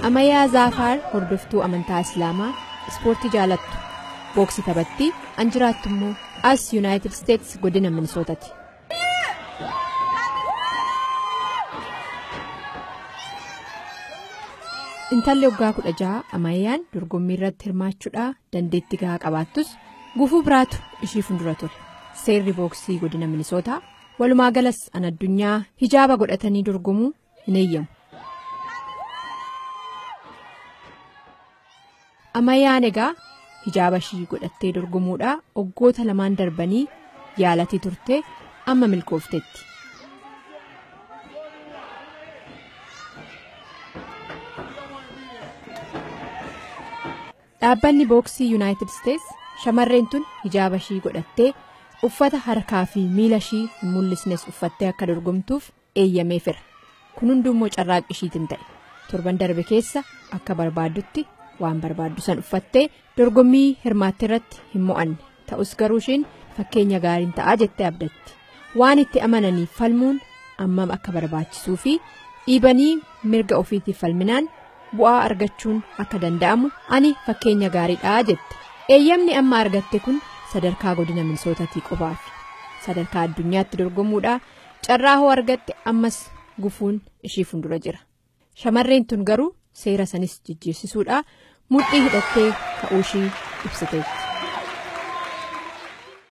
Amayyaa Zaafaar hordoftuu amantaa Islaamaa ispoortii jaalattu booksii taphattii an jiraattu immoo as Yuunaayitid Isteets godina Minisootaati. Intalli waggaa kudha jaha Amayyaan dorgommii irratti hirmaachuudhaa dandeettii gahaa qabaattus gufuu biraatu ishii fuuldura ture. Seerri booksii godina Minisootaa walumaa galas an addunyaa hijaaba godhatanii dorgomuu hin eeyyamu. Amayyaan egaa hijaaba ishii godhattee dorgomuudhaa waggoota lamaan darbanii yaalatii turte amma milkoofteetti. Dhaabbanni booksii Yuunaayitid Isteets shamarreen tun hijaaba ishii godhattee uffata harkaa fi miila ishii hin mul'isnes uffattee akka dorgomtuuf eeyyameefira. Kun hundummoo carraaqqii ishiitiin ta'e. Torban darbe keessa akka barbaaddutti waan barbaaddu san uffattee dorgommii hirmaatte irratti hin mo'anne. Ta'us garuu ishiin fakkeenya gaariin ta'aa jettee abdatti. Waan itti amananiif falmuun ammam akka barbaachisuu fi dhiibanii mirga ofiitiif falminaan bu'aa argachuun akka danda'amu ani fakkeenya gaariidhaa jette. Eeyyamni amma argatte kun sadarkaa godina minisootatii qofaaf sadarkaa addunyaatti dorgomuudhaa carraa hoo argatte ammas gufuun ishii fuuldura jira. Shamarreen tun garuu seera sanis jijjiirsisuudhaa mudhii hidhattee ka'uu ishii ibsiteetti.